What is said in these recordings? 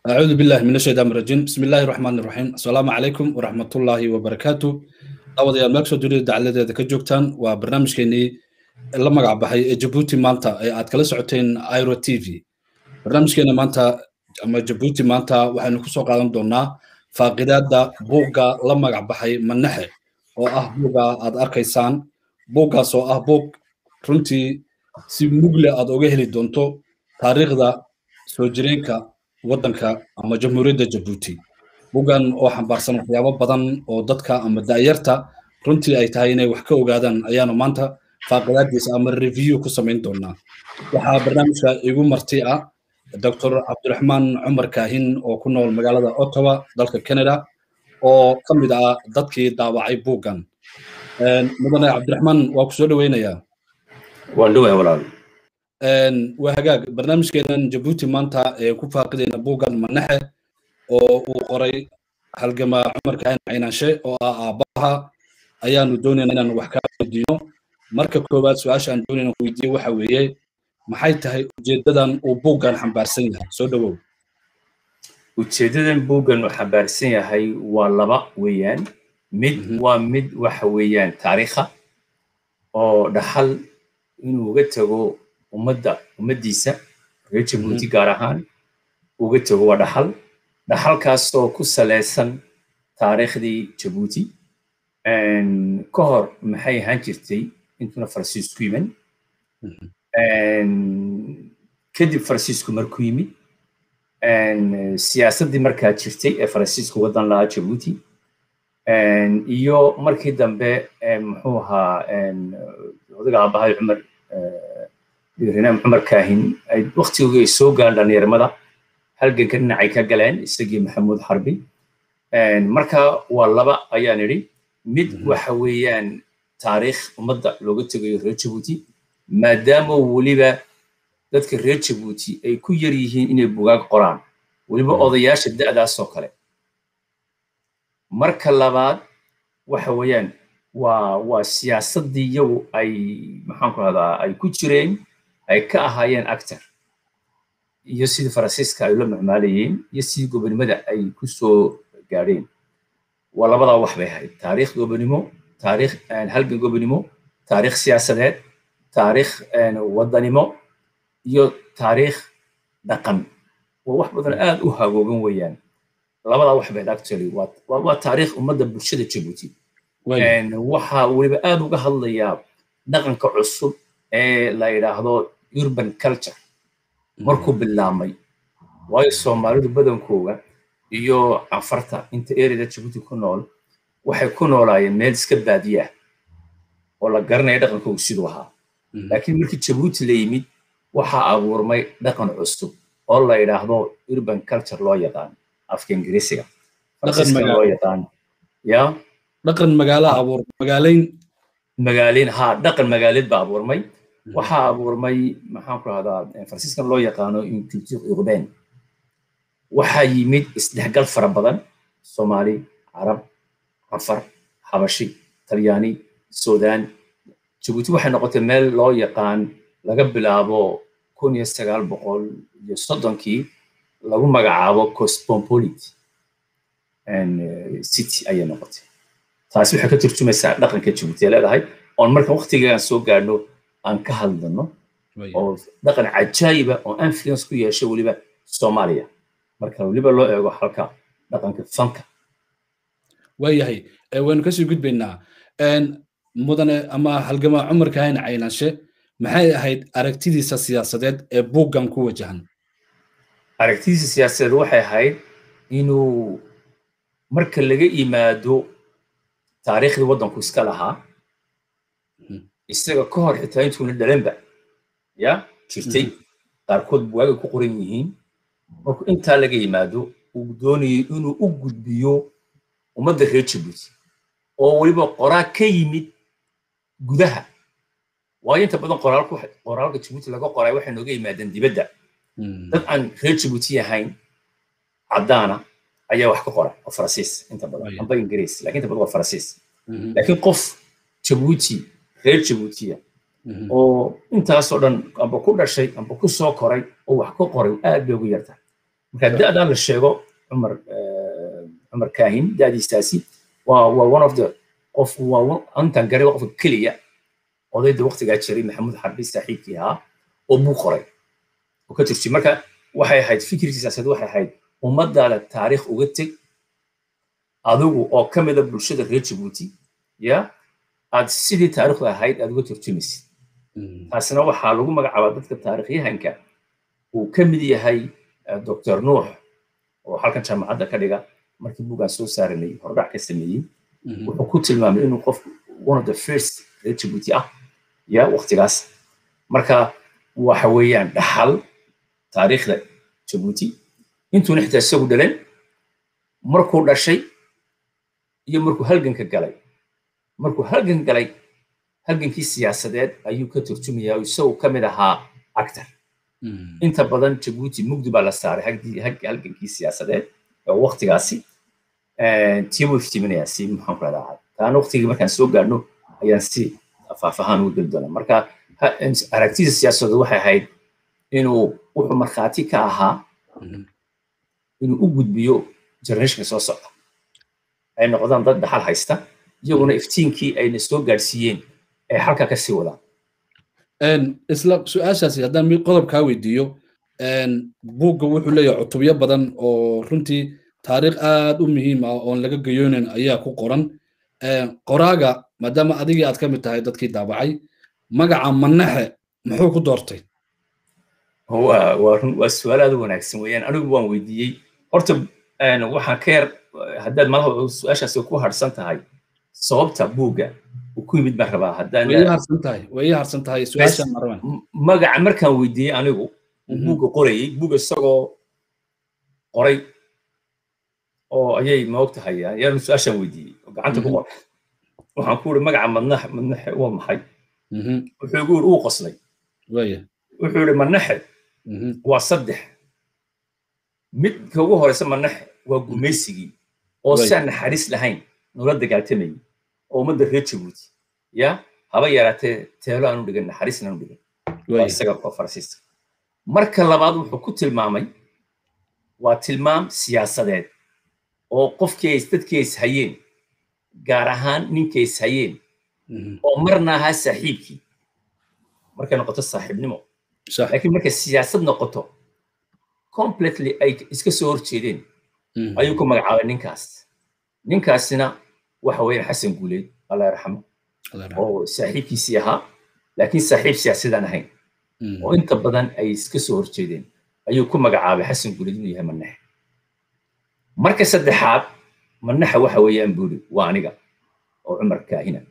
أعوذ بالله من الشيطان الرجيم بسم الله الرحمن الرحيم السلام عليكم ورحمة الله وبركاته أوضي المكسو دولي دعالة ذا كجوكتان وبرنامج كيني اللي مقع بحي جبوتي مانتا أي أتكلا سعوتين ايرو تي في برنامج كينا مانتا أما جبوتي مانتا وحن كسو قادم دونا فاقداد دا بوغا لما مقع بحي من نحي oo ah buuga aad arkaysaan buuggaas oo ah buug runtii si mugle aad oga heli doonto taariikhda soo jireenka waddanka ama jamhuuriyadda jabuuti buuggan oo xambaarsan waxyaabo badan oo dadka ama da'yarta runtii ay tahay inay wax ka ogaadaan ayaanu maanta faaqidaadiisa ama review ku samayn doonaa waxaa barnaamijka igu marti ah dr cabdiraxmaan cumar kaahin oo ku nool magaalada ottawa dalka canada oo ka mid ah dadkii daawacay buuggan mudane cabdiraxmaan waa ku soo dhoweynayaa waan dhoway walaal waa hagaag barnaamijkeenan jabuuti maanta ee ku faaqidayna buuggan manaxe oo uu qoray halgama cumar kaahin caynaanshe oo ah aabbaha ayaanu doonayna inaan wax kaa weydiino marka koowaad su-aasha aan doonayna weydiiyo waxa weeye maxay tahay ujeeddadan uu buuggan xambaarsan yahay soo dhowow ujeeddadan buuggan uu xambaarsan yahay waa laba weeyaan mid waa mid waxa weeyaan taariikha oo dhaxal inuu uga tago ummadda ummaddiisa reer jabuuti gaar ahaan uga tago waa dhaxal dhaxalkaasoo ku salaysan taariikhdii jabuuti ka hor maxay ahaan jirtay intuuna faransiisku yiman kadib faransiisku markuu yimid siyaasaddii markaa jirtay ee faransiisku waddan lahaa jabuuti iyo markii dambe muxuu ahaa odaga aabahay cumar rinaam cumar kaahin ay waktigooga ay soo galaan dhallinyarmada halganka dhinacay ka galeen isagii maxamuud xarbi marka waa laba ayaan idhi mid waxa weeyaan taariikh ummadda looga tegayo reer jabuuti maadaama weliba dadka reer jabuuti ay ku yar yihiin inay bugaag qoraan weliba odayaasha da'daasoo kale marka labaad waxa weeyaan waa waa siyaasaddii iyagu ay maxaan ku rahdaa ay ku jireen ay ka ahaayeen actor iyo sidii faransiiska ay la macmaalayeen iyo sidii gobonimada ay ku soo gaadheen waa labadaa wax bay ahayd taariikh gobonimo taariikh halgan gobonimo taariikh siyaasadeed taariikh waddanimo iyo taariikh dhaqan waa wax badan aad u hagoogan weeyaan labadaa wax bayd actually waa taariikh ummadda bulshada jabuuti waxaa weliba aad uga hadlayaa dhaqanka cusub ee la yidhaahdo urban culture markuu bilaabmay waayo soomaalidu badankooga iyo cafarta inta ereda jabuuti ku nool waxay ku noolaayeen meel iska baadiya oo la garanaya dhaqankoogu siduu ahaa laakiin markii jabuuti la yimid waxaa abuurmay dhaqan cusub oo la yidhaahdo urban culture loo yaqaan afka ingiriisiga loo yaqaan ya dhaqan magaala abuur magaalayn magaalayn ha dhaqan magaaleed baa abuurmay waxaa abuurmay maxaan ku rahdaa faransiiskan loo yaqaano culture urbain waxaa yimid isdhexgal fara badan soomaali carab cafar xabashi talyaani sudan jabuuti waxay noqotay meel loo yaqaan laga bilaabo kun iyo sagaal boqol iyo soddonkii lagu magacaabo cosmopolite city ayay noqotay taasi waxay ka turjumaysaa dhaqanka jabuuti ay leedahay oon marka waktigaan soo gaadhno aan ka hadlano oo dhaqan cajaayiba oo influence ku yeeshay weliba soomaaliya marka weliba loo eego halka dhaqanka fanka waayahay waynu kasii gudbaynaa mudane ama halgama cumar kaahin caynaanshe maxay ahayd aragtidiisa siyaasadeed ee buuggan ku wajahan aragtidiisa siyaasadeed waxay ahayd inuu marka laga yimaado taariikhdii waddanku iska lahaa isaga ka hor xitaa intuuna dhalanba ya jirtay qaarkood buwaagay ku qoran yihiin markuu intaa laga yimaado uu doonayay inuu u gudbiyo ummadda reer jabuuti oo weliba qoraa ka yimid gudaha waayo inta badan qoraalku qoraalka jabuuti laga qoray waxay nooga yimaadeen dibadda dad aan reer jabuuti ahayn caddaana ayaa wax ka qora oo faransiis inta badan amba ingiriis lakin inta badan waa faransiis laakiin qof jabuuti reer jabuutiya oo intaasoo dhan amba ku dhashay amba ku soo koray oo wax ka qoray aad bay ugu yartahay marka da'dan la sheego cumar cumar kaahin da'diisaasi waa waa one of the qof waa antan garay qofka keliya odayda waqtigaa jiray maxamuud xarbi saaxiibkii ahaa oo buu qoray oo ka turjiyay marka waxay ahayd fikirkii siyaasadeed waxay ahayd ummadaada taariikh uga teg adigu oo ka mida bulshada reer jabuuti ya aad sidii taariikhdu ahayd aad uga turjumaysid taasina waxaa lagu magacaabaa dadka taariikhyahanka uu ka mid yahay dr nuux oo halkan jaamacadda ka dhiga markii bugaan soo saaranay hordhac ka sameeyey wuxuu ku tilmaamay inuu qof one of the first reer jabuuti ah ya waqtigaas marka waxa weeyaan dhaxal taariikhda jabuuti intuuna xitaa isagu dhalan markuu dhashay iyo markuu halganka galay markuu halgan galay halgankii siyaasadeed ayuu ka turjumayaa oo isagu ka mid ahaa actor inta badan jabuuti mugdi baa la saaray halgankii siyaasadeed oo waqtigaasi tiimu iftiiminayaa si maxaan ku rahdaa taana waqtigii markaan soo gaadhno ayaan si faahfaahaan uga geli doonaa marka aragtida siyaasadeed waxay ahayd inuu wuxuu markhaati ka ahaa inuu u gudbiyo generationka soo socda ay noqdaan dad dhaxal haysta iyaguna iftiinkii ayna soo gaadhsiiyeen ay halka ka sii wadaan isla su-aashaasi haddaan mid qodob kaa weydiiyo buugga wuxuu leeyahay cutubyo badan oo runtii taariikh aad u muhiim ah oon laga gayoonin ayaa ku qoran qoraaga maadaama adigii aad ka mid tahay dadkii daabacay magaca manaxe muxuu ku doortay waa su-aal aad u wanaagsan weeyaan anigu waan weydiiyey horta waxaan ka yar haddaad malaha su-aashaasi ku harsan tahay sababta buugga uu ku yimid baan rabaa haddaan way harsan tahay way harsan tahay su-aashaan marwan magaca markaan weydiiyey anigu buugga qorayey buugga isagoo qoray oo ayay maog tahay yaanu su-aashaan weydiiyey oo gacanta ku qoray waxaan ku uri magaca madnaxe madnaxe waa maxay wuxuu igu uri uu qoslay wuxuu iri manaxe waa saddex midka ugu horeysa manaxe waa gumaysigii oo si aan naxariis lahayn nula dagaaltamayay oo ummadda reer jabuuti ya haba yaraatee teelo aanu dhigan naxariisna aanu dhigan waa isaga oo farasiista marka labaad wuxuu ku tilmaamay waa tilmaam siyaasadeed oo qofkii ay dadkii is hayeen gaar ahaan ninkay is hayeen oo marna ahaa saaxiibkii markay noqoto saaxiibnimo laakiin markay siyaasad noqoto completely ay iska soo horjeedeen ayuu ku magacaabay ninkaas ninkaasina waxa weeyaan xasan guuleed allah yarxamo oo saaxiibkiisii ahaa laakiin saaxiib siyaasadaan ahayn oo inta badan ay iska soo horjeedeen ayuu ku magacaabay xasan guuleed inuu yahay manaxe marka saddexaad manaxa waxa weeyaan buuri waa aniga oo cumar kaahina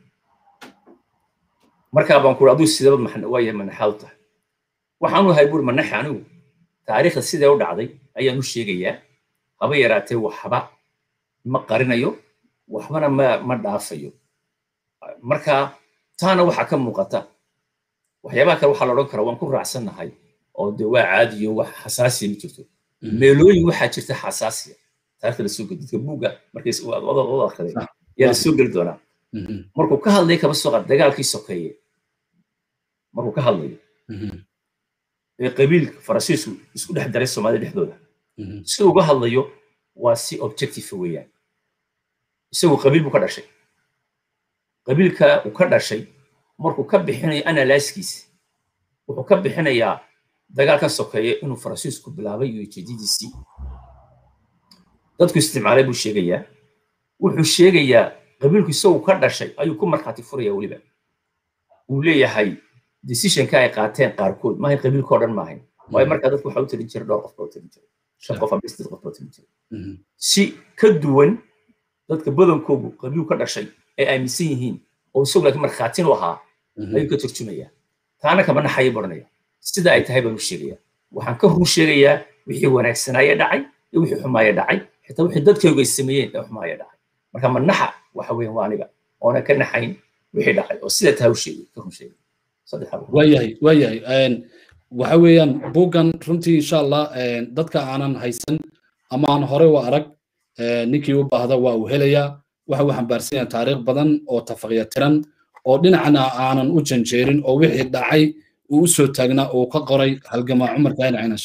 markaa baan kuuri aduu sidaba waa yahay manaxaad tahay waxaanu ahay buuri manaxe anigu taariikhda sidee u dhacday ayaan u sheegayaa haba yaraatee waxba ma qarinayo waxbana ma ma dhaafayo marka taana waxaa ka muuqata waxyaabaha kale waxaa la odhan karaa waan ku raacsannahay oo de waa caadiyo wax xasaasiya ma jirto meelooyin waxaa jirta xasaasiya taarikhda lasoo geli dadka buugga markay wada akhriday yaa lasoo geli doonaa markuu ka hadlay kaba soo qaad dagaalkii sokeeye markuu ka hadlayo ee qabiilka faransiisku isku dhex daray soomaalida dhexdooda si uga hadlayo waa si objective weeyaan isagu qabiil buu ka dhashay qabiilka uu ka dhashay markuu ka bixinayo analyskiisa wuxuu ka bixinayaa dagaal ka sokeeya inuu faransiisku bilaabay iyo ujeedadiisii dadku isticmaalay buu sheegayaa wuxuu sheegayaa qabiilku isagu ka dhashay ayuu ku markhaati furaya weliba uu leeyahay decisionka ay qaateen qaarkood maahayn qabiilka oo dhan maahayn waayo markaa dadku waxaa u talin jiray dhowr qof baa u talin jiray shan qof ama sideed qof baa u talin jiray si ka duwan dadka badankoodu qabiil ka dhashay ay aaminsan yihiin oo isagu laakiin markhaatin u ahaa ayuu ka turjumayaa taana kama naxaya baranaya sida ay tahay baan u sheegayaa waxaan ka run sheegayaa wixii wanaagsanaaye dhacay iyo wixii xumaaya dhacay xitaa wixii dadkaygu ay sameeyeen ee xumaaya dhacay marka manaxa waxa weeyaan waa aniga oona ka naxayn wixii dhacay oo sida tahay u sheegay ka run sheegay waayahay waayahay waxa weeyaan buuggan runtii insha allah dadka aanan haysan ama aan hore u arag ninkii u baahda waa uu helayaa waxa uu xambaarsan yahay taariikh badan oo tafaqya tiran oo dhinacna aanan u janjeerin oo wixii dhacay uu u soo taagnaa uu ka qoray halgamaa cumar kaahin cinashe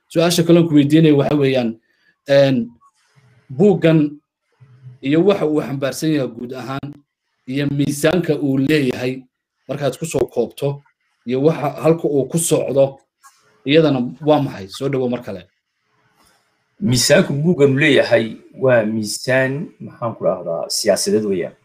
su-aasha kaloon ku weydiinaya waxa weeyaan buuggan iyo waxa uu xambaarsan yahay guud ahaan iyo miisaanka uu leeyahay markaad ku soo koobto iyo waxa halka uu ku socdo iyadana waa maxay soo dhowo mar kale miisaanku buugganu leeyahay waa miisaan maxaan ku rahdaa siyaasadeed weeyaan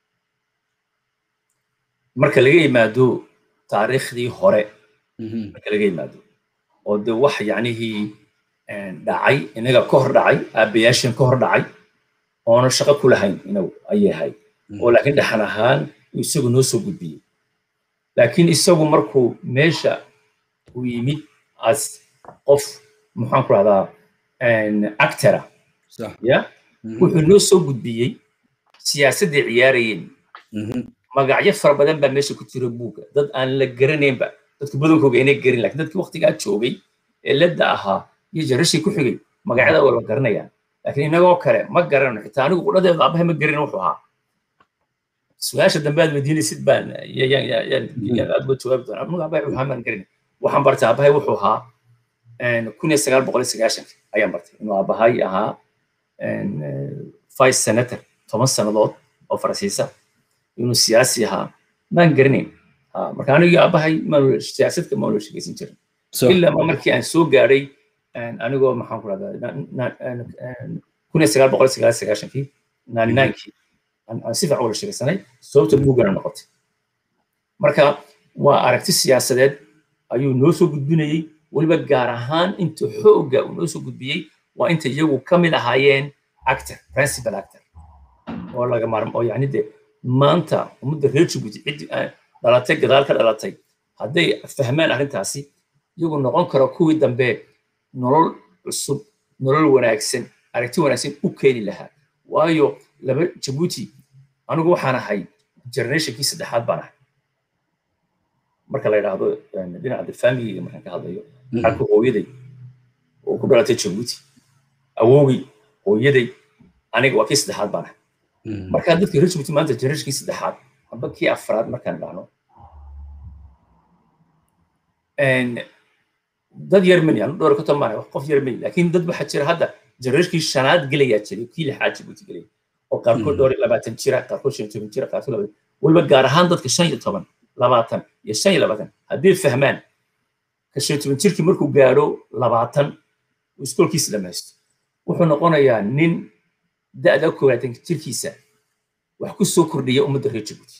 marka laga yimaado taariikhdii hore marka laga yimaado oo de wax yacnihii dhacay inaga ka hor dhacay aabbayaashan ka hor dhacay oona shaqo ku lahayn inagu ayahay oo laakiin dhaxan ahaan isagu noo soo gudbiyey laakiin isagu markuu meesha uu yimid as qof maxaan ku rahdaa actora ya wuxuu noo soo gudbiyey siyaasadday ciyaarayeen magacyo fara badan baa meesha ku jira buugga dad aan la garanaynba dadka badankooga inay garin lakin dadkii waktigaa joogay ee ledda ahaa iyo jarashii ku xigay magacyada waa la garanayaan laakiin inagoo kale ma garano xitaa anigu qudhadeeda aabahay ma garin wuxuu ahaa su-aasha dambe aad weydiinaysid baan aad uga jawaabi doonaa anigu aabahay wuxuu maan garin waxaan bartay aabahay wuxuu ahaa kun iyo sagaal boqol iyo sagaashanki ayaan bartay inuu aabahay ahaa vice senator toban sannadood oo faransiisa inuu siyaasi ahaa maan garanayn marka anigii aabahay siyaasadka maanu shegeysan jirin ilaa markii aan soo gaadhay anigoo maxaan ku rahdaa kun iyo sagaal boqol sagaal sagaashankii naaninankii aan si fiican wada sheegsanay sababta buuggana noqotay marka waa aragti siyaasadeed ayuu noo soo gudbinayey weliba gaar ahaan inta xoogga uu noo soo gudbiyey waa inta iyagu ka mid ahaayeen actor principal actor oo laga maarmo oo yacni de maanta ummadda reer jabuuti ciddii dhalatay gadaal ka dhalatay hadday fahmaan arrintaasi iyagu noqon karo kuwii dambe nolol cusub nolol wanaagsan aragti wanaagsan u keeni lahaa waayo laba jabuuti anigu waxaan ahay generationkii saddexaad baan ahay marka la yidhaahdo dhinaca de familiga markaan ka hadlayo xalka hooyaday oo ku dhalatay jabuuti awowgay hooyaday aniga waa kii saddexaad baan ahay markaa dadka reer jabuuti maanta generationkii saddexaad amba kii afraad markaan dhahno dad yar mani anu dhowr ka tomaan qof yar mani laakiin dad waxaa jira hadda generationkii shanaad gelayaa jiray kii lixaad jabuuti gelaya oo qaarkood dhowr iyo labaatan jira qaarkood shan iyo toban jira qaarkood labaatan weliba gaar ahaan dadka shan iyo toban labaatan iyo shan iyo labaatan hadday fahmaan ka shan iyo toban jirkii markuu gaadho labaatan uu iskoolkiisa dhamaysto wuxuu noqonayaa nin da'da koowaatan jirkiisa wax ku soo kordhiya ummadda reer jabuuti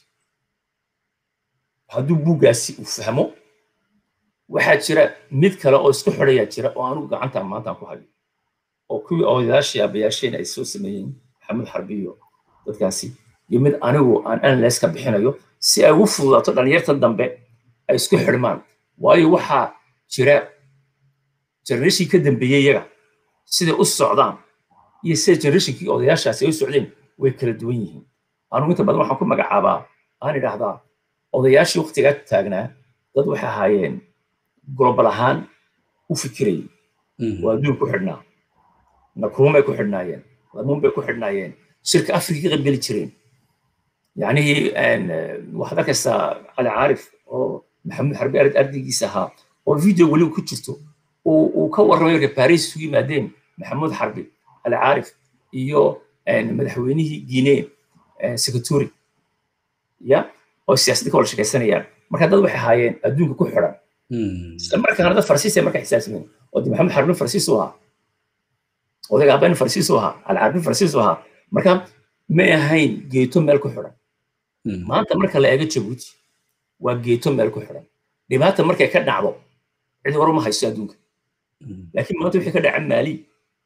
hadduu buuggaasi uu fahmo waxaa jira mid kale oo isku xidhayaa jira oo anigu gacanta maantaan ku hayo oo kuwii odayaashii abayaasheen ay soo sameeyeen maxamed xarbiyo dadkaasi iyo mid anigu aan analyse ka bixinayo si ay ugu fududaato dhalinyarta dambe ay isku xidhmaan waayo waxaa jira generation ka dambeeyey iyaga siday u socdaan iyo sida generationkii odayaashaasi ay u socdeen way kala duwan yihiin anigu inta badan waxaan ku magacaabaa aan idhaahdaa odayaashii waktigaa taagnaa dad waxay ahaayeen global ahaan u fikirayay oo adduun ku xidhnaa nakruum bay ku xidhnaayeen lamuun bay ku xidhnaayeen shirka afrika ka qaybgeli jireen yacnihii waxaad arkaysaa cali caarif oo maxamuud xarbi arid ardaygiisa ahaa oo video weliba ku jirto uu ka warramay markay paris isu yimaadeen maxamuud xarbi cali caarif iyo madaxweynihii guinee secretary ya oo siyaasadda ka wada shaqaysanayaan marka dad waxay ahaayeen adduunka ku xidhan isla markaana dad farsiis ay marka xisaabsameen oo de maxamed xarbin farsiis u ahaa odayga abanin farsiis u ahaa alcarbin farsiis u ahaa marka may ahayn geeto meel ku xidhan maanta marka la eego jabuuti waa geeto meel ku xidhan dhibaata markay ka dhacdo cid hore ma hayso adduunka laakiin maanta wixii ka dhaca maali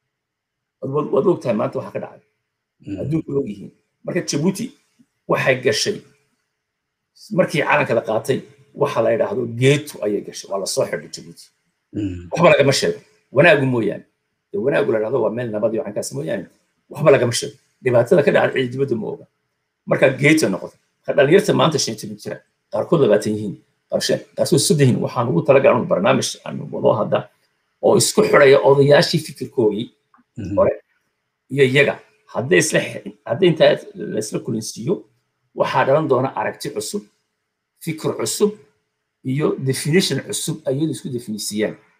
waad og tahay maanta waxa ka dhacay adduunka og yihiin marka jabuuti waxay gashay markii calanka la qaatay waxa la yidhaahdo geetu ayay gashay waa lasoo xidhay jabuuti waxba lagama sheego wanaagu mooyaane dee wanaagu la dhahdo waa meel nabad iyo cankaas mooyaane waxba lagama sheego dhibaatada ka dhacda cidi dibadda ma oga marka geeta noqotay marka dhalinyarta maanta shan toban jira qaarkood labaatan yihiin qaarkood soddon yihiin waxaan ugu talagalnay barnaamij aan wado hadda oo isku xidhaya odayaashii fikirkoogii hore iyo iyaga hadday isla hadday intaa laisla kulinsiiyo waxaa dhalan doona aragti cusub fikir cusub iyo definition cusub ayadu isku definisiiyaan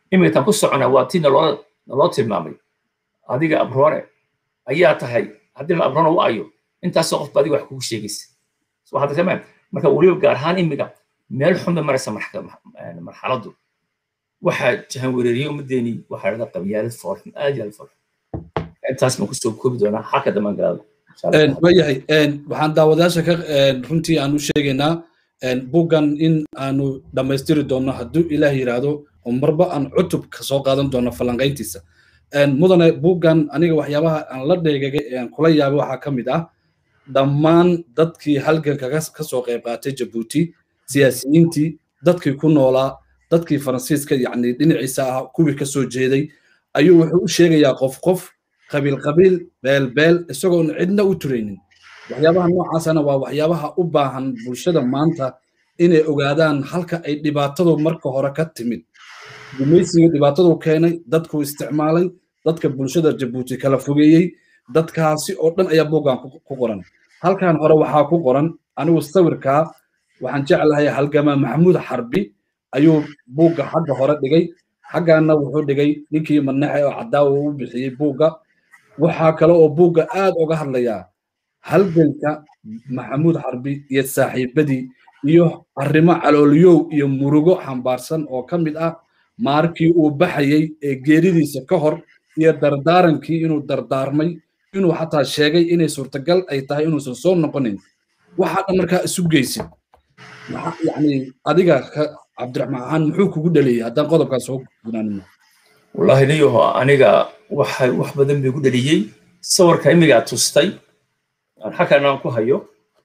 iminkan ku soconaa waa tii naloo naloo tilmaamay adiga abroone ayaa tahay haddii la abroone u ayo intaasoo qof ba adiga wax kugu sheegaysa soo hadda tamaam marka weliba gaar ahaan imiga meel xun bay maraysa marxaladdu waxaa jahan wereeriyey ummaddeeni waxaa dhada qabyaalad foolxun aad iyo aad foolxun intaas baan kusoo koobi doonaa xalka dambaan galaada waayahay waxaan daawadayaasha ka runtii aan u sheegaynaa buggan in aanu dhammaystiri doonno hadduu ilaah yidhaahdo oo marba aan cutub ka soo qaadan doono falanqayntiisa mudane buggan aniga waxyaabaha aan la dheegagay ee aan kula yaabay waxaa ka mid ah dhammaan dadkii halganka ka soo qayb qaatay jabuuti siyaasiyiintii dadkii ku noolaa dadkii faransiiska yacni dhinaciisa ah kuwii ka soo jeeday ayuu wuxuu u sheegayaa qof qof qabiil qabiil beel beel isagoon cidna u turaynin waxyaabaha noocaasana waa waxyaabaha u baahan bulshada maanta inay ogaadaan halka ay dhibaatadu marka hore ka timid gumaysiga dhibaatadu keenay dadku isticmaalay dadka bulshada jabuuti kala fogeeyey dadkaasi oo dhan ayaa boggan ku qoran halkan hore waxaa ku qoran anigu sawirkaa waxaan jeclahay halgama maxamuud xarbi ayuu buugga xagga hore dhigay xaggaana wuxuu dhigay ninkii manaxe oo cadaawa u bixiyey buugga waxaa kale oo buugga aad uga hadlayaa halganka maxamuud xarbi iyo saaxiibadii iyo arrimo calooliyow iyo murugo xambaarsan oo ka mid ah maarkii uu baxayey ee geeridiisa ka hor iyo dardaarankii inuu dardaarmay inuu xataa sheegay inay suurtagal ay tahay inuusan soo noqonin waxaa dhan markaa isu geysid yani adiga cabdiraxmaan ahaan muxuu kugu dhaliyey haddaan qodobkaas soo gunaanino wallahi niyaho aniga waxay wax badan bay ku dhaliyey sawirka imigaa tustay aan xakan aan ku hayo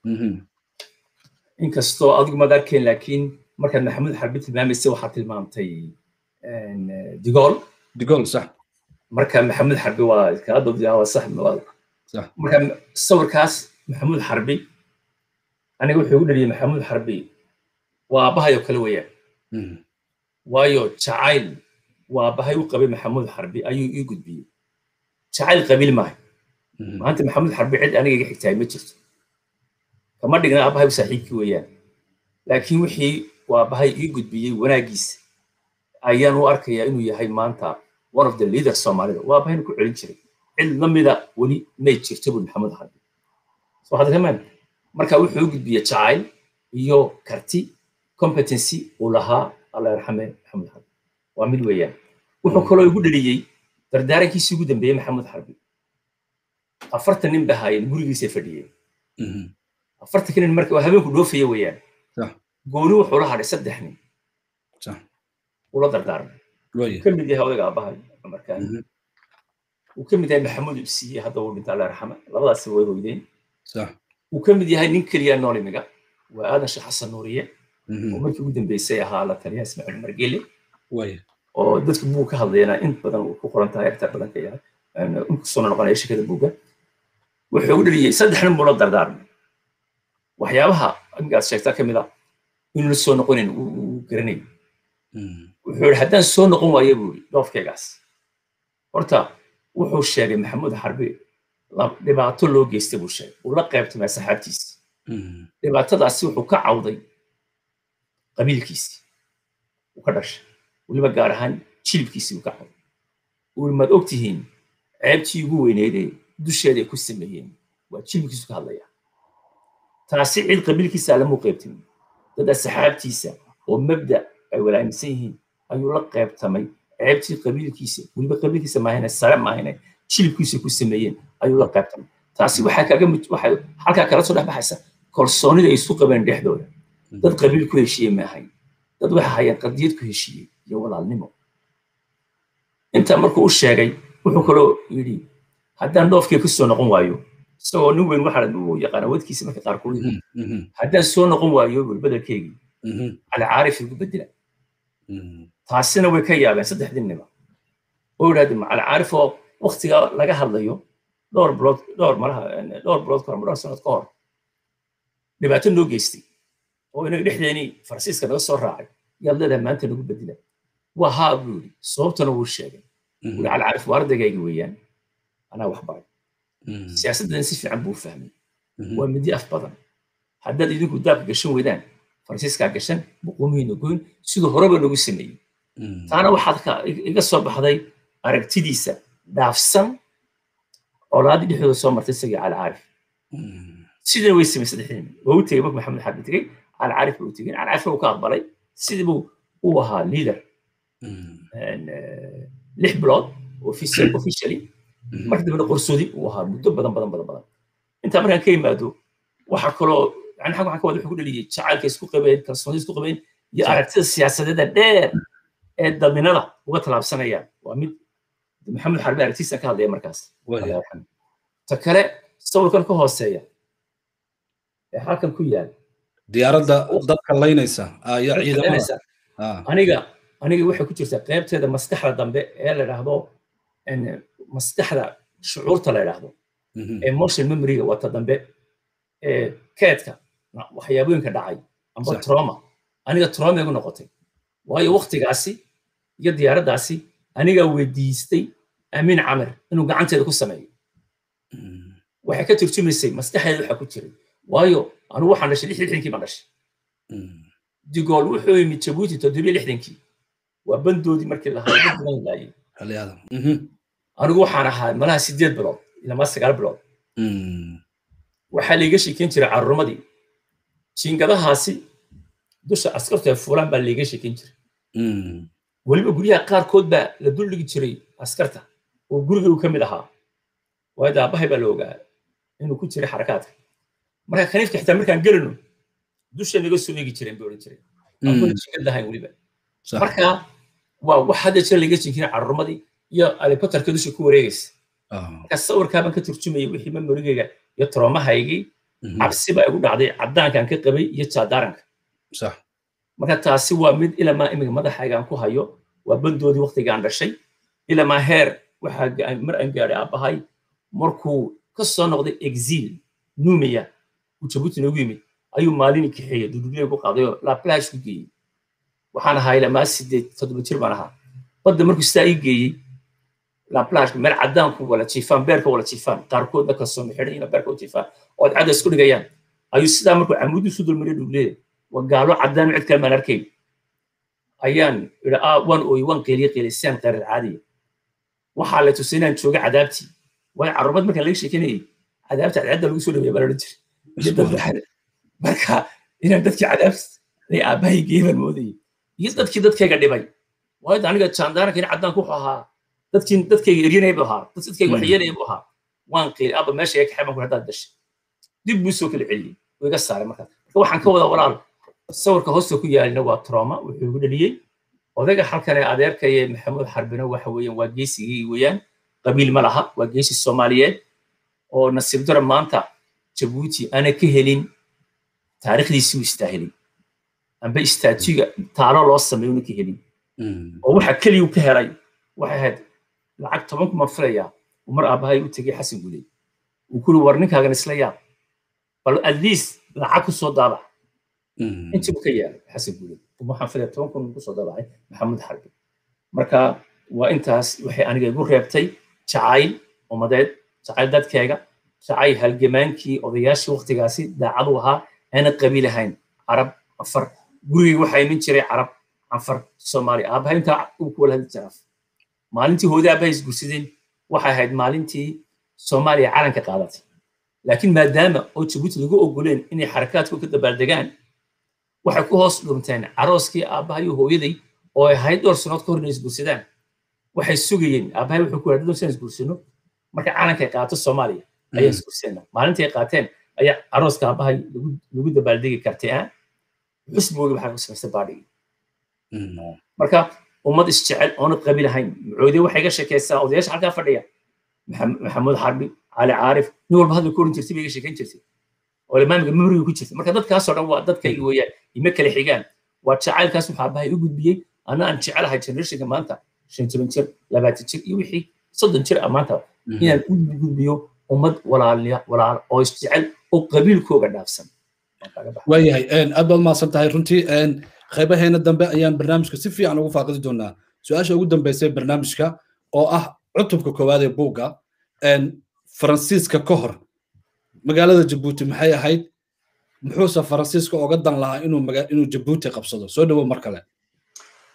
inkastoo adigu maad arkeen laakiin markaad maxamuud xarbi tilmaamaysay waxaa tilmaamtay digool digool sax marka maxamuud xarbi waa kaa dobdiyaa waa sax marka sawirkaas maxamuud xarbi aniga wuxuu igu dhaliyey maxamuud xarbi waa aabbahay oo kale weeyaan waayo jacayl waa aabbahay u qabay maxamuud xarbi ayuu ii gudbiyey jacayl qabiil maaha maanta maxamuud xarbi cid aniga iga xigtahay ma jirto kama dhigna aabbahay u saaxiibkii weeyaan laakiin wixii waa aabbahay ii gudbiyey wanaaggiisa ayaan u arkayaa inuu yahay maanta one of the leaders soomaalida waa aabahayna ku celin jiray cid la mida weli may jirto buu maxamuud xarbi soo hadda kamaan marka wuxuu u gudbiyey jacayl iyo karti competency uu lahaa alla yarxame maxamuud xarbi waa mid weeyaan wuxuu kaloo igu dhaliyey dardaarankiisii ugu dambeeyey maxamuud xarbi afartan nin ba haayeen gurigiisay fadhiyeen afartanka nin marka waa habeenku dhoofaya weeyaan gooni wuxuu la hadhay saddex nin ula dardaarmay ka mid yahay odayga aabbahay cumarkaan uu ka mid yahay maxamuud ibsiye hadda uu dhinta alla yarxame labadaasi way hoydeen uu ka mid yahay nin keliya nool imiga waa aadan sheekh xasan nuuriye oo markii ugu dambeysay ahaa la taliyaha ismaaciil margele oo dadka buug ka hadlayana in badan uu ku qoran tahay agtar badan ka yahay inkusoo noqonaya shirkada buugga wuxuu u dhaliyey saddex nin buu la dardaarmay waxyaabaha amigaad sheegtaa ka mid ah inuu la soo noqonayn uu garanay wuxuu yidhi haddaan soo noqon waayo buu yidhi dhoofkaygaas horta wuxuu sheegay maxamuud xarbi dhibaato loo geystay buu sheegay uu la qaybtamay saxaabtiisi dhibaatadaasi wuxuu ka cawday qabiilkiisii uu ka dhashay weliba gaar ahaan jilibkiisii uu ka cawday uu maad og tihiin ceebtii ugu weyneydee dusheeday ku sameeyeen waa jilibkiisu ka hadlaya taasi cid qabiilkiisa lamuu qaybtamin dad asxaabtiisa oo mabda ay walaaminsan yihiin ayuu la qaybtamay ceebtii qabiilkiisa weliba qabiilkiisa maahane sare maahane jilibkiisa ku sameeyeen ayuu la qaybtamay taasi waxaa kaga mid waxay halkaa kala soo dhex baxaysa kalsoonida ay isu qabeen dhexdooda dad qabiil ku heshiiyey ma ahayn dad waxa hayeen qadiyad ku heshiiyey iyo walaalnimo intaa markuu u sheegay wuxuu kaloo yidhi haddaan dhoofkii ka soo noqon waayo isagoo nin weyn waxaa uu yaqaana wadkiisa marka qaar kuu haddaan soo noqon waayo bul bedelkeygii alcaarif igu bedela taasina way ka yaabeen saddexdii nima oo yidhahdeen alcaarif oo waktiga laga hadlayo dhowr bilood dhowr malaha dhowr bilood kahor dhowr sanad ka hor dhibaato noo geystay oo inaga dhexdeenii faransiiska naga soo raacay yaad leedahay maanta nagu bedela waa haa buu yidhi sababtana wuu sheegay wuri alcaarif waa ardaygaagi weeyaan anaa wax baray siyaasaddan si fiican buu fahmay waa midi af badan haddaad idinku daabka gashan weydaan faransiiskaa gashan buquumihiina goyn siduu horeba nagu sameeyey taana waxaad iga soo baxday aragtidiisa dhaafsan colaadii dhexdooda soo martay isagii cali caarif sidina way samay saddexdiin waa u tegey marka maxamed xarbi tegey cali caarif baa u tegey cali caarif uu ka aqbalay sidii buu uu ahaa leader lix bilood officially marka dambena qorsoodi uu ahaa muddo badan badan badan badan intaa markaan ka yimaado waxaa kaloo yani xag waxaan ka wada wuxuu ku dhaliyey jacaylka isku qabeen kalsoonida isku qabeen iyo aragtida siyaasadeeda dheer ee daminada uga tallaabsanayaan waa mid maxamed xarbi aragtiisa ka hadlaya markaas ta kale sawirkan ka hooseeya ee halkan ku yaal diyaaradda dadka laynaysa iyo ciidamada aniga aniga waxay ku jirtaa qaybteeda maskaxda dambe ee la idhaahdo maskaxda shucuurta la idhaahdo emotion memoryga wata dambe ee keedka waxyaabooyinka dhacay amba trauma aniga trauma igu noqotay waayo waktigaasi iyo diyaaraddaasi anigaa weydiistay amiin camir inuu gacanteeda ku sameeyo waxay ka turjumaysay maskaxdeeda waxa ku jiray waayo anigu waxaan dhashay lix lixdankii baan dhashay digool wuxuu yimid jabuuti toddobiyo lixdankii waa bandoodii markii lahaa dad badan laayay anigu waxaan ahaa malaha sideed bilood ilamaa sagaal bilood waxaa laiga sheekeyn jiray caruurmadii jiingadahaasi dusha askartu ay fuulaan baa laiga sheekeyn jiray weliba guryaha qaarkood baa la duldhigi jiray askarta oo guriga uu ka mid ahaa waayo aabahay baa la ogaa inuu ku jiray xarakaadka marka kaniifka xitaa markaan gelino dusha naga soo eegi jireen bay odhan jireen jiingad lahayn weliba marka waa wax hadda jira laiga jinkirin caruurmadii iyo alibatarka dusha ku wareegaysa marka sawirkaabaan ka turjumayay wixii memorigayga iyo troomahaygii cabsi baa igu dhacday caddaankaan ka qabay iyo jaadaaranka marka taasi waa mid ilamaa imiga madaxaygaan ku hayo waa bandoodii waktigaan dhashay ilamaa heer waxaa mar aan gaadhay aabbahay markuu ka soo noqday exil numiya uu jabuuti noogu yimid ayuu maalini kaxeeyey dudubley ku qaaday oo laplash ku geeyey waxaan ahaa ilamaa sideed toddoba jir baan ahaa badda markuu sidaa ii geeyey laplashka meel caddaanku wala jiifaan beerka wala jiifaan qaarkoodna kalsoon xidhan ina beerka u jiifaan oo cadda isku dhigayaan ayuu sidaa markuu camuudi isu dulmariya dhugleeda waa gaalo caddaan cid kale maan arkayn ayaan idhi aa waan ooyey waan qeeliye qeelisaan qeyrar caadiya waxaa la tusay inaan jooga cadaabtii waayo carruurmad markaan laga sheekanayay cadaabta cadceedda lagu soo dhaweeya baa la odhan jiray marka inaan dadkii cadaabta ay aabbahay geeban moodayay iyo dadkii dadkayga dhibay waayo aniga jaandaaranka in caddaanku wuxuu ahaa dadkii dadkayga eryanaya buu ahaa dad dadkayga waxyeelaya buu ahaa waan qiili abba meesha iga kaxay baan ku haddaad dashay dib buu soo kala celiyey wuu iga saaray markaas marka waxaan ka wadaa walaal sawirka hoosta ku yaalina waa trauma wuxuu igu dhaliyey odayga halkan ee adeerkaya maxamuud xarbina waxa weeyaan waa geesigii weeyaan qabiil ma laha waa geesi soomaaliyeed oo nasiib dara maanta jabuuti ana ka helin taariikhdiisii u istaahelin amba istaatiga taalo loo sameeyo una ka helin oo waxa keliya ka helay waxay ahayd lacag toban kuma filayaa uu mar aabbahay u tegay xasan guley uu kuri war ninkaagan isla yaab bal at least lacag ku soo daabac intii uu ka yaalay xasan guley waxaan filaya toban kun kusoo daabacay maxamuud xarbi marka waa intaas waxay aniga igu reebtay jacayl ummadeed jacayl dadkeega jacayl halgamaankii odayaashii waktigaasi daacad u ahaa aana qabiil ahayn carab afar gurigii waxaa iman jiray carab anfar soomaaliya aabahay intaa uu ku wala hadli jiraaf maalintii hooda aabahay isgursadeen waxay ahayd maalintii soomaaliya calanka qaadatay laakiin maadaama oo jabuuti lagu ogoleen inay xarakaadku ka dabaaldegaan waxay ku hoos dhunteen carooskii aabbahay iyo hooyaday oo ay ahayd dhowr sanood ka hor inay isgursadaan waxay sugayeen aabbahay wuxuu ku yidhi doon isgursano marka calankay qaato soomaaliya ayaa isgursana maalintii ay qaateen ayaa carooska aabbahay lagu dabaaldegi kartay ah xusboogi waxaa ku samaystay baadhigi marka ummad isjecel oona qabiil ahayn macoode waxay ga sheekaysaa odayaasha halkaa fadhiya maxamuud xarbi cali caarif nin walba hadla ku oran jirtay bay ga sheekayn jirtay oo imaamka memoriga ku jirta marka dadkaasoo dhan waa dadkayga weeyaan ima kala xigaan waa jacaylkaas waxaa abahay u gudbiyey ana aan jecelahay generationka maanta shan toban jir labaatan jir iyo wixii soddon jir ah maanta inaan u gudbiyo ummad walaalniya walaal oo isjecel oo qabiilkooga dhaafsan waayahay aad baad mahadsan tahay runtii qaybaheena dambe ayaan barnaamijka si fiican ugu faaqidi doonaa su-aasha ugu dambeysay barnaamijka oo ah cutubka koowaad ee buugga faransiiska ka hor magaalada jabuuti maxay ahayd muxuuse faransiiska oga dan lahaa inuu inuu jabuuti qabsado soo dhawo mar kale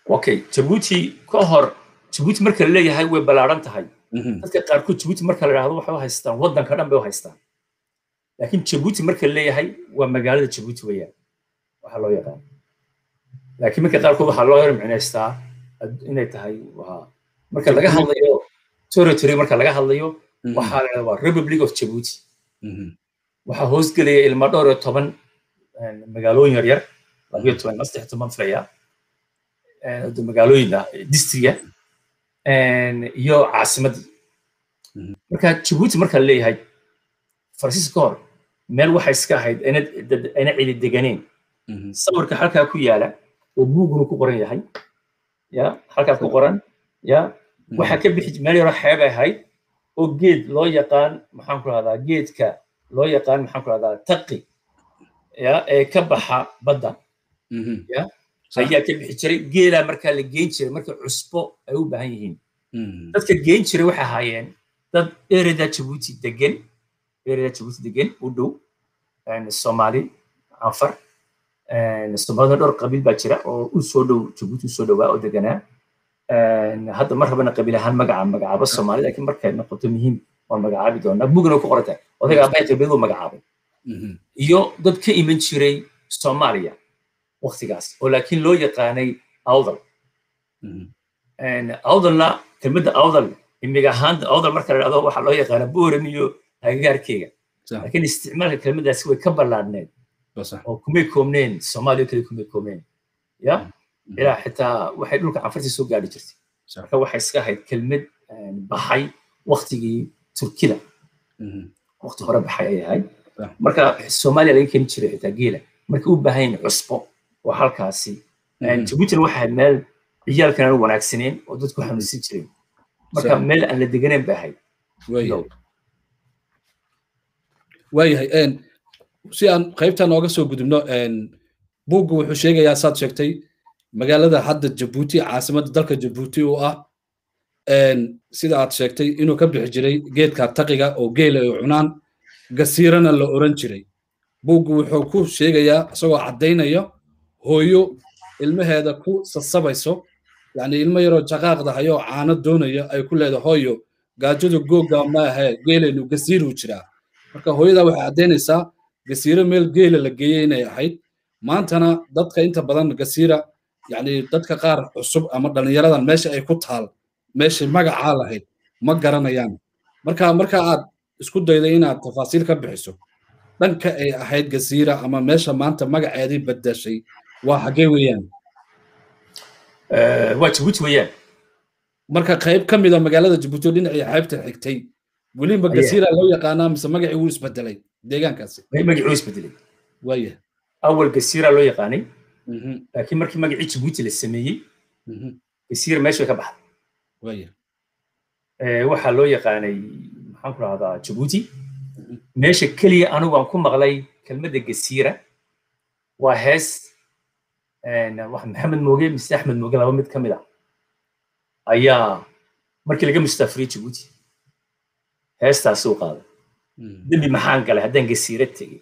okay jabuuti ka hor jabuuti marka la leeyahay way ballaaran tahay dadka qaarkood jabuuti marka la idhahdo waxay u haystaan waddanka dhan bay u haystaan laakiin jabuuti marka la leeyahay waa magaalada jabuuti weeyaan waxaa loo yaqaan laakiin marka qaarkood waxaa loo micnaystaa inay tahay waa marka laga hadlayo territory marka laga hadlayo waxaa la waa republic of jabuuti waxaa hoosgelaya ilma dhowr iyo toban magaalooyin yaryar labiyo toban ilma saddex toban filaya magaalooyin distriga iyo caasimaddii marka jabuuti marka la leeyahay faransiiska ka hor meel waxay iska ahayd ayna cidi deganeen sawirka halkaa ku yaala oo buuguna ku qoran yahay ya halkaa ku qoran ya waxaa ka bixi meel yaroo xeebay ahayd oo geed loo yaqaan maxaan ku rahdaa geedka loo yaqaan maxaan ku rahdaa taqi ya ee ka baxa badda ya ayaa ka bixi jiray geelaa markaa la geyn jiray marka cusbo ay u baahan yihiin dadka geyn jiray waxay ahaayeen dad ereda jabuuti degan ereda jabuuti degan u dhow soomaali anfar soomaalida dhowr qabiil baa jira oo u soo dhow jabuuti u soo dhowaa oo deganaa hadda mar rabana qabiil ahaan magaca magacaabo soomaali laakiin markay noqoto muhiim waan magacaabi doonaa bugna ku qoran tahay odayga abahay qabiiladu magacaabay iyo dad ka iman jiray soomaaliya waktigaas oo laakiin loo yaqaanay awdal awdalna kelmadda awdal imiga ahaan awdal marka la dhahdo waxaa loo yaqaanaa booran iyo agagaarkeyga laakiin isticmaalka kelmaddaasi way ka ballaadhneed oo kumay koobneen soomaaliya kale kumay koobneen ya ilaa xitaa waxay dhulka canfartii soo gaadhi jirtay marka waxay iska ahayd kelmad baxay waktigii turkida wakti hore baxay ay ahayd marka soomaaliya laga keeni jiray xitaa geela marka u baahan yahin cusbo oo halkaasi jabuutina waxay ahayd meel ciyaalkan aan wanaagsaneen oo dadku xanuunsan jireen marka meel aan la deganeen bay ahayd waayahay si aan qaybta nooga soo gudubno buuggu wuxuu sheegayaa saad sheegtay magaalada hadda jabuuti caasimadda dalka jabuuti oo ah sida aad sheegtay inuu ka bixi jiray geedka taqiga oo geela ay cunaan gasiirana la oran jiray buuggu wuxuu ku sheegayaa isagoo caddaynaya hooyo ilmaheeda ku sasabayso yacni ilmo yaroo jaqaaqda hayoo caano doonaya ay ku leedahay hooyo gaajadu googa maahe geelaynu gasiiruu jiraa marka hooyadaa waxay caddaynaysaa gasiiro meel geela la geeyey inay ahayd maantana dadka inta badan gasiira yacni dadka qaar cusub ama dhallinyaradan meesha ay ku taal meeshay magacaa lahayd ma garanayaan marka marka aad isku dayday inaad tafaasiil ka bixiso dhanka ay ahayd gasiira ama meesha maanta magaceedii badashay waa xaggee weeyaan waa jabuuti weeyaan marka qayb ka mida magaalada jabuuti oo dhinacii xeebta xigtay weliba gasiira loo yaqaanaa mise magacii wuu isbedelay deegaankaasi magacii wuu isbedelay waaya awal gasiira loo yaqaanay laakiin markii magacii jabuuti la sameeyey gasiira meesha ka baxday waaya waxaa loo yaqaanay maxaan ku rahdaa jabuuti meesha keliya anigu aan ku maqlay kelmadda gasiira waa hees maxamed mooge mise axmed mooge laba mid ka mid ah ayaa markii laga mustaafiriyey jabuuti heestaasi u qaaday dembi maxaan galay haddaan gasiira tegey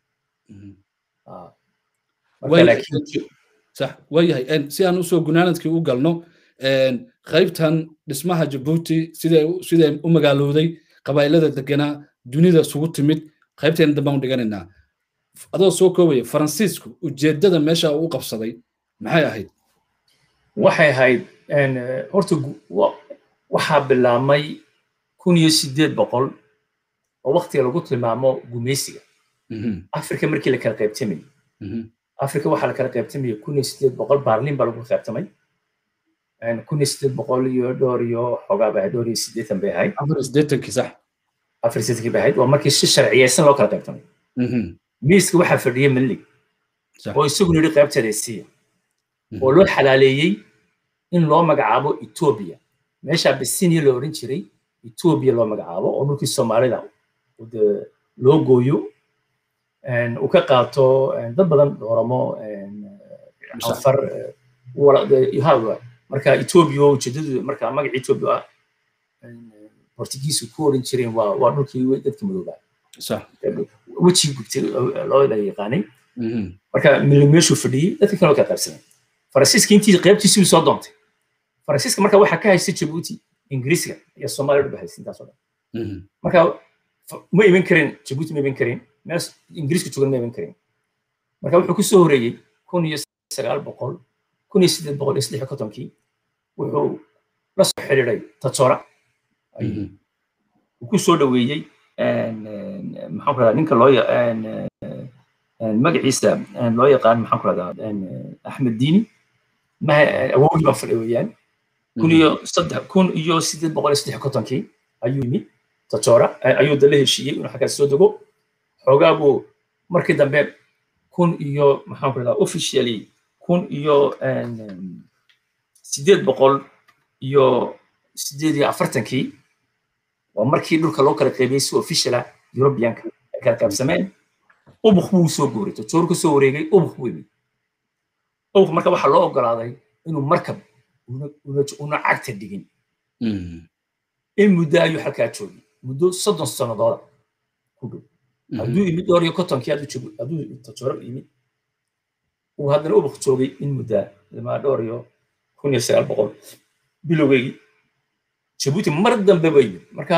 sax waayahay si aan usoo gunaanadkii u galno qaybtan dhismaha jabuuti siday siday u magaalowday qabaa'ilada deganaa dunida isugu timid qaybteena dambaan u dhiganaynaa adoo soo koobaya faransiisku ujeeddada meesha uu qabsaday maxay ahayd waxay ahayd horta waxaa bilaabmay kun iyo sideed boqol oo waktiga lagu tilmaamo gumeysiga afrika markii la kala qaybtamayay afrika waxaa la kala qaybtamayay kun iyo sideed boqol baarlin baa lagu qaybtamay kun iyo sideed boqol iyo dhowr iyo xoogaa bay ahayd dhowr iyo siddeetan bay ahayd afar iyo siddeetankii sax afar iyo siddeetankii bay ahayd waa markii si sharciyeysan loo kala qaybtamay miiska waxaa fadhiyay melig oo isaguna yidhi qaybteeda siiya oo loo xalaaleeyey in loo magacaabo etoobiya meeshaa bisinia la odhan jiray etoobiya loo magacaabo oo dhulkii soomaalida loo gooyo uu ka qaato dad badan oromo anfar marka etoobiya ujeedadu marka magaca etoobiya ah portugiisu ku odhan jireen waa waa dhulkii dadka madoobaa wejigii gubtay loo yaqaanay marka milig meeshuu fadhiyey dadka kaloo ka qaybsanay faransiiska intii qaybtiisii soo doontay faransiiska marka waxaa ka haysta jabuuti ingiriisiga iyo soomaaliya dhaba haysta intaasoo dhan marka ma iman karin jabuuti ma iman karin meel ingiriiska joogan ma iman karin marka wuxuu ku soo horeeyey kun iyo sagaal boqol kun iyo sideed boqol iyo saddex iyo kontonkii wuxuu la soo xidhiiday tajoora uu ku soo dhoweeyey maxaan ku rahdaa ninka loo magaciisa loo yaqaan maxaan ku rahdaa axmed diini awowgii baa fadhi weeyaan kun iyo saddex kun iyo sideed boqol iyo saddex kontonkii ayuu yimid tajoora ayuu dala heshiiyey inuu xaggaas soo dego xoogaa buu markii dambe kun iyo maxaan ku rahdaa officially kun iyo sideed boqol iyo sideed iyo afartankii waa markii dhulka loo kala qaybiyey si officiala europeanka ay kala qaybsameen ubuk buu soo guuray tajoor ka soo wareegay ubuk buu yimid ubuk marka waxaa loo ogolaaday inuu markab una cagta dhigin in muddo ayuu halkaa joogay muddo soddon sannadooda ku dhow hadduu yimid dhowr iyo kontonkii hadduu tajooro yimid uu haddana ubuk joogay in muddaa ilmaa dhowr iyo kun iyo sagaal boqol bilowgeygii jabuuti mar dambe ba yimid marka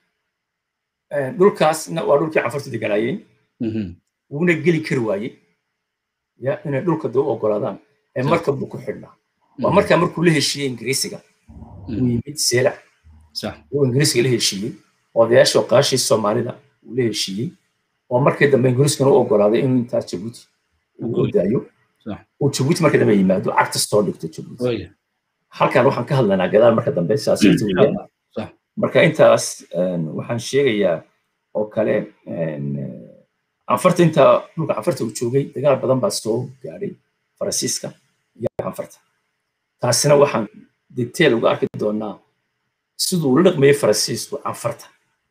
dhulkaasna waa dhulkii canfartu deganaayeen wuuna geli kari waayey ya inay dhulka daba ogolaadaan ee markab buu ku xidhnaa waa markaa markuu la heshiiyey ingiriisiga uu yimid seelac uu ingiriisiga la heshiiyey odayaasha oqaashii soomaalida uu la heshiiyey oo markii dambe ingiriiskana u ogolaaday inuu intaas jabuuti uu odaayo uu jabuuti markii dambe yimaado cagta soo dhigto jabuuti halkan waxaan ka hadlanaa gadaal marka dambe siyaasiyadda weeyaan marka intaas waxaan sheegayaa oo kale canfarta inta dhulka canfarta uu joogay dagaal badan baa soo gaadhay faransiiska iyo canfarta taasina waxaan detail uga arki doonaa siduu la dhaqmayay faransiisku canfarta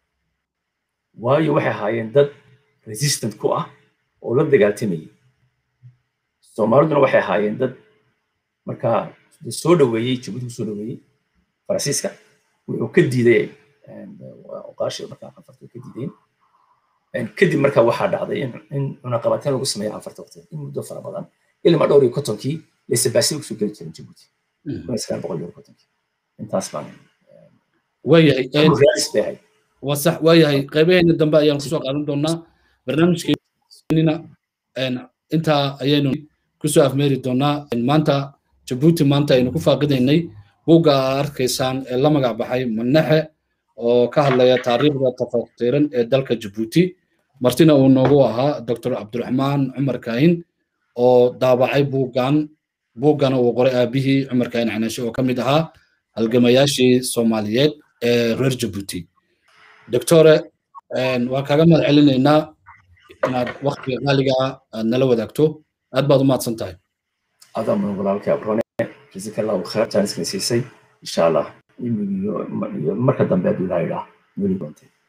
waayo waxay ahaayeen dad resistant ku ah oo la dagaaltamayay soomaaliduna waxay ahaayeen dad markaa soo dhoweeyey jabuuti ku soo dhoweeyey faransiiska wuxuu ka diiday oqaashi markaa canfarta ka diideen kadib markaa waxaa dhacday in cunaqabateen lagu sameeyo canfarta waqtiga in muddo fara badan ilmaa dhowr iyo kontonkii laysabaasay kusoo geli jiren jabuuti kun iyo sagaal boqol iyo kontonkii intaas baan waayahay raadis bay ahayd waa sax waayahay qaybaheena dambe ayaan kusoo qaadan doonaa barnaamijkeenina intaa ayaynu kusoo afmeeri doonaa maanta jabuuti maanta aynu ku faaqidaynay buugga aa arkaysaan ee la magac baxay manaxe oo ka hadlaya taariikhda tafaqtiran ee dalka jabuuti martina uu noogu ahaa dr cabdiraxmaan cumar kaahin oo daabacay buuggan buuggana uu qoray aabihii cumar kaahin canashe oo ka mid ahaa halgamayaashii soomaaliyeed ee reer jabuuti doctore waan kaaga mahad celinaynaa inaad waktiga qaaliga aad nala wadaagto aad baad u mahadsan tahay adaa mudan walaalkay abrone jazaka allahu khayr jaaniskan siisay insha allah iyo marka dambe hadduu ilaa idhaa weli doontay